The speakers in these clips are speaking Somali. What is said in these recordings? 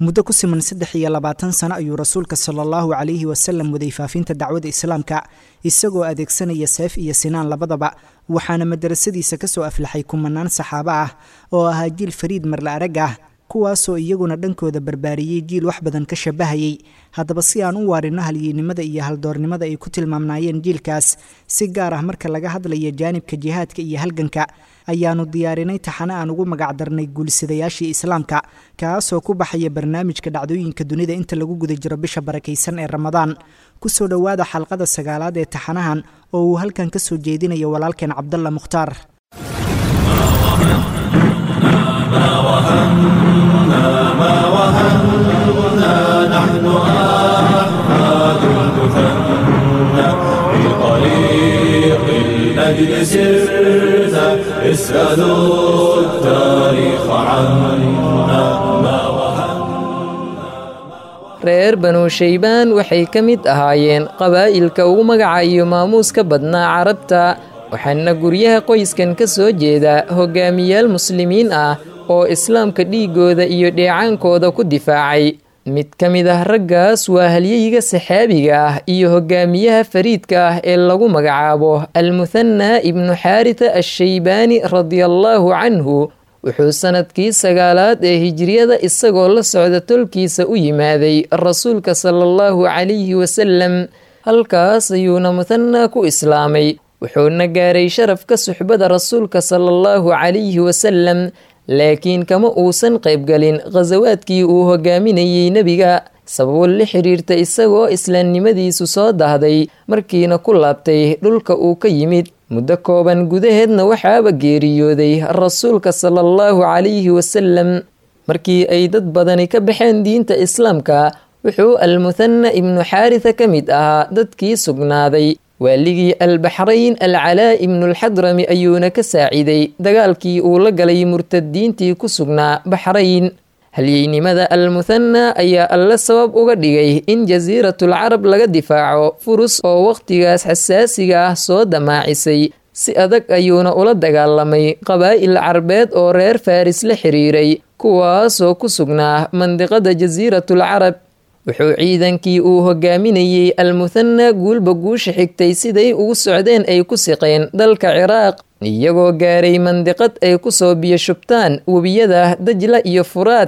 muddo ku siman saddex iyo labaatan sano ayuu rasuulka sala allahu calayhi wasalam waday faafinta dacwada islaamka isagoo adeegsanaya seef iyo sinaan labadaba waxaana madarasadiisa kasoo aflaxay kumanaan saxaabo ah oo ahaa jiil fariid marla arag ah kuwaasoo iyaguna dhankooda barbaariyey jiil wax badan ka shabahayay haddaba si aan u waarino halyeennimada iyo haldoornimada ay ku tilmaamnaayeen jiilkaas si gaar ah marka laga hadlayo jaanibka jihaadka iyo halganka ayaanu diyaarinay taxane aan ugu magacdarnay guulisadayaashii islaamka kaasoo ku baxaya barnaamijka dhacdooyinka dunida inta lagu guda jiro bisha barakaysan ee ramadaan kusoo dhowaada xalqada sagaalaad ee taxanahan oo uu halkan ka soo jeedinayo walaalkeen cabdalla mukhtaar الأجل سرت اسألوا التاريخ عنا ما reer banu shaybaan waxay ka mid ahaayeen qabaa'ilka ugu magaca iyo maamuuska badnaa carabta waxaana guryaha qoyskan ka soo jeeda hogaamiyaal muslimiin ah oo islaamka dhiigooda iyo dheecaankooda ku difaacay mid ka mid ah raggaas waa halyeyiga saxaabiga ah iyo hogaamiyaha fariidka ah ee lagu magacaabo almuhanna ibnu xaarita ashaybaani radiallaahu canhu wuxuu sannadkii sagaalaad ee hijriyada isagoo la socda tolkiisa u yimaaday rasuulka sala allahu calayhi wasalam halkaas ayuuna muhanna ku islaamay wuxuuna gaaray sharafka suxbada rasuulka sala allahu calayhi wasalam laakiin kama uusan qaybgalin khasawaadkii uu hogaaminayey nebiga sababo la xiriirta isagoo islaamnimadiisu soo dahday markiina ku laabtay dhulka uu ka yimid muddo kooban gudaheedna waxaaba geeriyooday rasuulka sala allahu calayhi wasalam markii ay dad badani ka baxeen diinta islaamka wuxuu almuhanna ibnu xaarisa ka mid ahaa dadkii sugnaaday waaligii albaxrayn alcalaa ibnulxadrami ayuuna ka saaciday dagaalkii uu la galay murtadiintii ku sugnaa baxrayn halyeynimada almuhanna ayaa alle sabab uga dhigay in jasiiratul carab laga difaaco furus oo wakhtigaas xasaasiga ah soo damaacisay si adag ayuuna ula dagaalamay qabaa'il carbeed oo reer faris la xiriiray kuwaasoo ku sugnaa mandiqada jasiiratul carab wuxuu ciidankii uu hogaaminayey almuhanna guulba guusha xigtay siday ugu socdeen ay ku siqeen dalka ciraaq iyagoo gaaray mandiqad ay ku soo biyo shubtaan webiyada dajla iyo furaad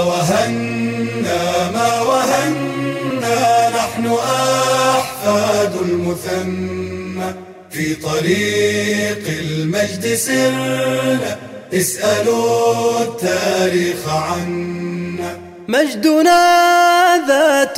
مجدنا ذات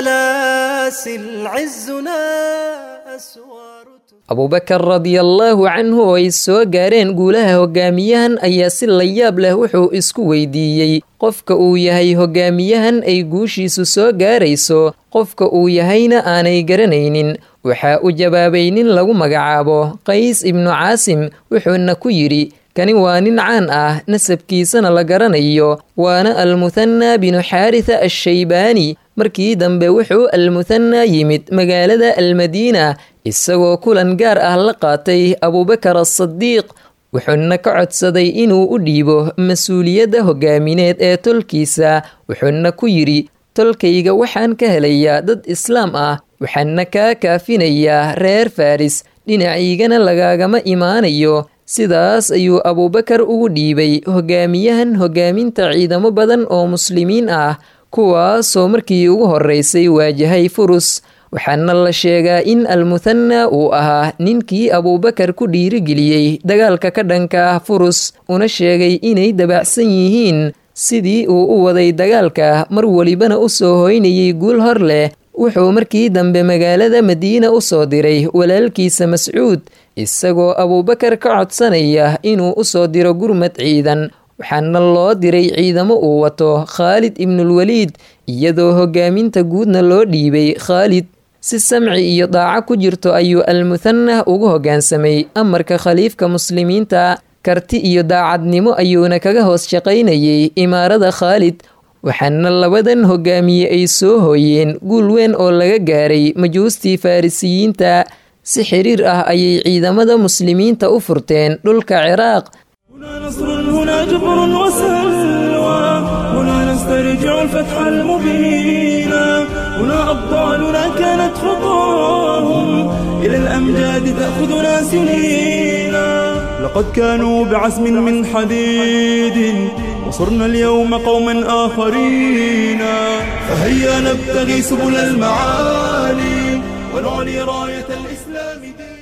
السلاسل عزنا أسوار abubakar radiallaahu canhu oo ay soo gaareen guulaha hogaamiyahan ayaa si layaab leh wuxuu isku weydiiyey qofka uu yahay hogaamiyahan ay guushiisu soo gaarayso qofka uu yahayna aanay garanaynin waxaa u jawaabay nin lagu magacaabo qays ibnu caasim wuxuuna ku yidhi kani waa nin caan ah nasabkiisana la garanayo waana almuhanna binu xaarisa ashaybaani markii dambe wuxuu almuhanna yimid magaalada almadiina isagoo kulan gaar ah la qaatay abubakar asadiiq wuxuuna ka codsaday inuu u dhiibo mas-uuliyadda hogaamineed ee tolkiisa wuxuuna ku yidhi tolkayga waxaan ka helayaa dad islaam ah waxaana kaa kaafinayaa reer faris dhinacaygana lagaagama imaanayo sidaas ayuu abuubakar ugu dhiibay hogaamiyahan hogaaminta ciidamo badan oo muslimiin ah kuwaasoo markii ugu horreysay waajahay furus waxaana la sheegaa in almuhanna uu ahaa ninkii abuubakar ku dhiirigeliyey dagaalka ka dhanka ah furus una sheegay inay dabacsan yihiin sidii uu u waday dagaalka mar welibana u soo hoynayay guul hor leh wuxuu markii dambe magaalada madiina u soo diray walaalkiisa mascuud isagoo abuubakar ka codsanaya inuu u soo diro gurmad ciidan waxaana loo diray ciidamo uu wato khaalid ibnulwaliid iyadoo hogaaminta guudna loo dhiibay khaalid si samci iyo daaco ku jirto ayuu almuhanah ugu hoggaansamay amarka khaliifka muslimiinta karti iyo daacadnimo ayuuna kaga hoos shaqaynayay imaarada khaalid waxaana labadan hogaamiye ay soo hooyeen guul weyn oo laga gaaray majuustii farrisiyiinta si xiriir ah ayay ciidamada muslimiinta u furteen dhulka ciraaq هنا نصر هنا جبر وسلوى هنا نستريح نسترجع الفتح المبين هنا أبطالنا كانت خطاهم إلى الأمجاد تأخذنا سنين لقد كانوا بعزم من حديد وصرنا اليوم قوما آخرين فهيا نبتغي سبل المعالي ونعلي راية الإسلام دين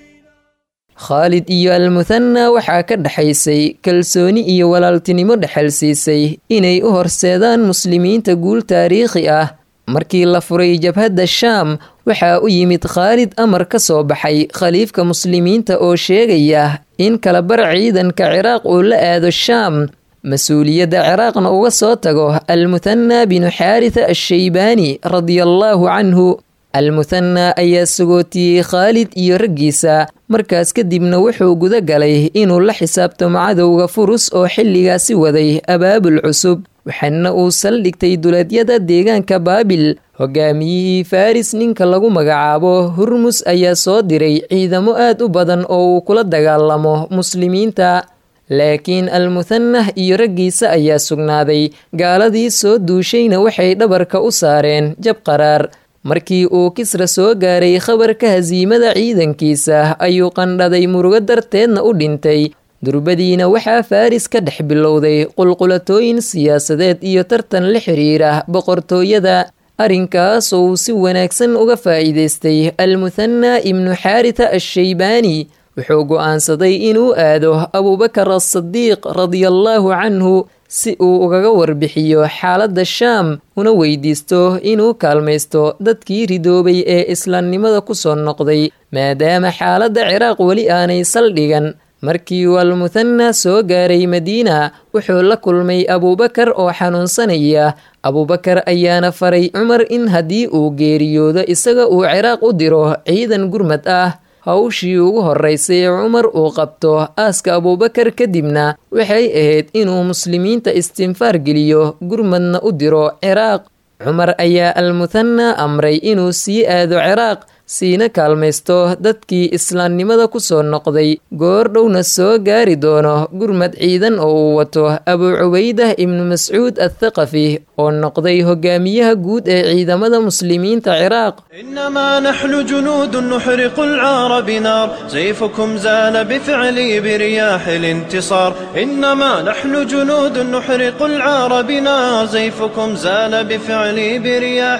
khaalid iyo almuthana waxaa ka dhexaysay kalsooni iyo walaaltinimo dhexal siisay inay u horseedaan muslimiinta guul taariikhi ah markii la furay jabhadda shaam waxaa u yimid khaalid amar ka soo baxay khaliifka muslimiinta oo sheegaya in kalabar ciidanka ciraaq uu la aado shaam mas-uuliyadda ciraaqna uga soo tago almuthana binu xaaritha ashaybaani radiallaahu canhu almuthana ayaa sagootiyey khaalid iyo raggiisa markaas kadibna wuxuu guda galay inuu la xisaabtamo cadowga furus oo xilligaasi waday abaabul cusub waxaana uu saldhigtay duleedyada deegaanka baabil hogaamiyihii faris ninka lagu magacaabo hurmus ayaa soo diray ciidamo aad u badan oo uu kula dagaalamo muslimiinta laakiin almuthanah iyo raggiisa ayaa sugnaaday gaaladii soo duushayna waxay dhabarka u saareen jab qaraar markii uu kisra soo gaaray khabarka hasiimada ciidankiisa ayuu qandhaday murugo darteedna u dhintay durbadiina waxaa faris ka dhex bilowday qulqulatooyin siyaasadeed iyo tartan la xiriira boqortooyada arrinkaas oo uu si wanaagsan uga faa'iidaystay almuthana ibnu xaarita ashaybaani wuxuu go'aansaday inuu aado abubakar asadiiq radiallaahu canhu si uu ugaga warbixiyo xaaladda shaam una weydiisto inuu kaalmaysto dadkii ridoobay ee islaamnimada ku soo noqday maadaama xaaladda ciraaq weli aanay saldhigan markii uu almuthana soo gaaray madiina wuxuu la kulmay abuubakar oo xanuunsanaya abuubakar ayaana faray cumar in haddii uu geeriyoodo isaga uu ciraaq u diro ciidan gurmad ah hawshii ugu horeysay ee cumar uu qabto aaska abuubakar kadibna waxay ahayd inuu muslimiinta istinfaar geliyo gurmadna u diro ciraaq cumar ayaa almuthana amray inuu sii aado ciraaq siina kaalmaysto dadkii islaamnimada ku soo noqday goor dhowna soo gaari doono gurmad ciidan oo uu wato abuu cubaydah ibnu mascuud athaqafi oo noqday hogaamiyaha guud ee ciidamada muslimiinta ciraaq إنما نحن جنود نحرق العار بنار سيفكم زال بفعلي برياح الانتصار إنما نحن جنود نحرق العار بنار سيفكم زال بفعلي برياح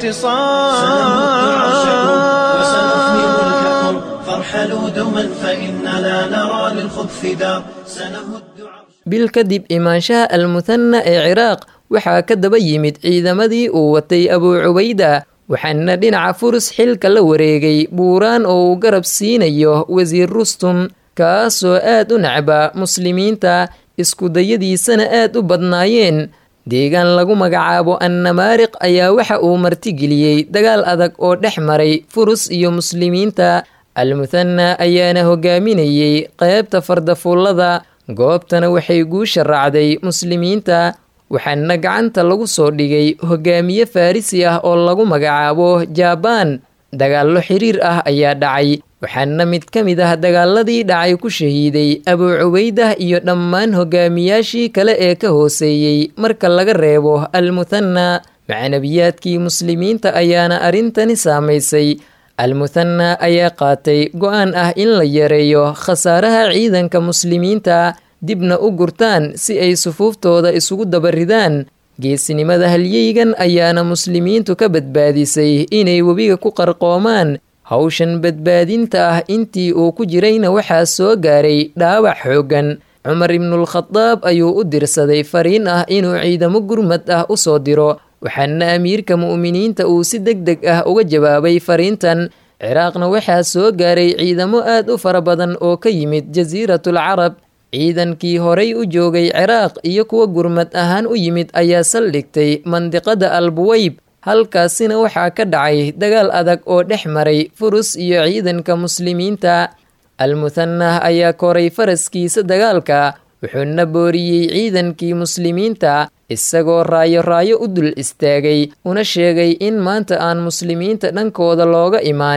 الانتصار وسنفني ملككم فارحلوا دما فإننا نرى للخبث دار سنهد bil kadib imaanshaha almuthana ee ciraaq waxaa ka daba yimid ciidamadii uu watay abuu cubayda waxaana dhinaca furus xilka la wareegay buuraan oo uu garab siinayo wasiir rustum kaasoo aad u nacba muslimiinta iskudayadiisana aad u badnaayeen deegaan lagu magacaabo annamaariq ayaa waxa uu martigeliyey dagaal adag oo dhex maray furus iyo muslimiinta almuthana ayaana hogaaminayey qeybta fardafuullada goobtana waxay guusha raacday muslimiinta waxaana gacanta lagu soo dhigay hogaamiye farrisi ah oo lagu magacaabo jabaan dagaallo xiriir ah ayaa dhacay waxaana mid ka mid ah dagaaladii dhacay ku shahiiday abuu cubaydah iyo dhammaan hogaamiyaashii kale ee ka hooseeyey marka laga reebo almuthana macnabiyaadkii muslimiinta ayaana arrintani saamaysay almuthana ayaa qaatay go-aan ah in la yareeyo khasaaraha ciidanka muslimiinta dibna u gurtaan si ay sufuuftooda isugu dabaridaan geesinimada halyeygan ayaana muslimiintu ka badbaadisay inay webiga ku qarqoomaan hawshan badbaadinta ah intii uu ku jirayna waxaa soo gaaray dhaawac xooggan cumar ibnulkhadaab ayuu u dirsaday fariin ah inuu ciidamo gurmad ah u soo diro waxaana amiirka mu'miniinta uu si deg deg ah uga jawaabay fariintan ciraaqna waxaa soo gaaray ciidamo aad u fara badan oo ka yimid jasiiratul carab ciidankii horay u joogay ciraaq iyo kuwa gurmad ahaan u yimid ayaa saldhigtay mandiqada albuweyb halkaasina waxaa ka dhacay dagaal adag oo dhex maray furus iyo ciidanka muslimiinta almuthanah ayaa koray faraskiisa dagaalka wuxuuna booriyey ciidankii muslimiinta isagoo raayo raayo u dul istaagay una sheegay in maanta aan muslimiinta dhankooda looga imaanin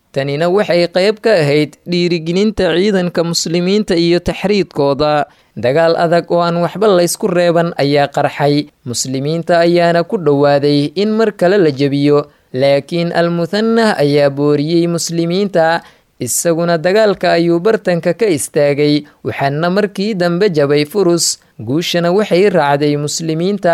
tanina waxay qayb ka ahayd dhiirigelinta ciidanka muslimiinta iyo taxriidkooda dagaal adag oo aan waxba laysku reeban ayaa qarxay muslimiinta ayaana ku dhowaaday in mar kale la jebiyo laakiin almuhanah ayaa booriyey muslimiinta isaguna dagaalka ayuu bartanka ka istaagay waxaana markii dambe jabay furus guushana waxay raacday muslimiinta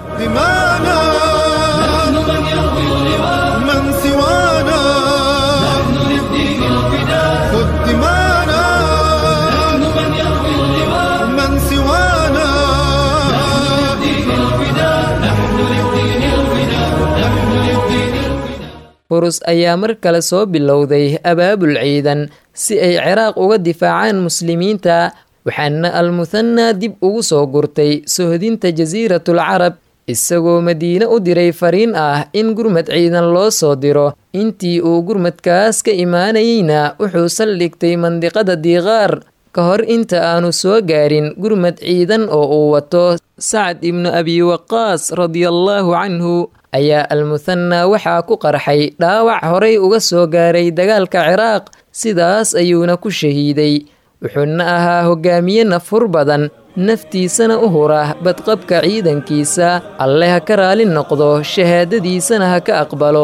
furus ayaa mar kale soo bilowday abaabul ciidan si ay ciraaq uga difaacaan muslimiinta waxaana almuhanna dib ugu soo gurtay sohdinta jasiiratul carab isagoo madiine u diray fariin ah in gurmad ciidan loo soo diro intii uu gurmadkaas ka imaanayeyna wuxuu saldhigtay mandiqada diiqaar ka hor inta aanu soo gaarin gurmad ciidan oo uu wato sacad ibnu abi waqaas radiallaahu canhu ayaa almuhanna waxaa ku qarxay dhaawac horay uga soo gaaray dagaalka ciraaq sidaas ayuuna ku shahiiday wuxuuna ahaa hogaamiye nafhur badan naftiisana u hura badqabka ciidankiisa alle ha ka raali noqdo shahaadadiisana ha ka aqbalo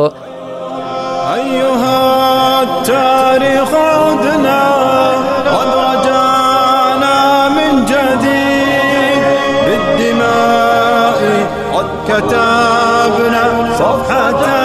كتبنا صفحة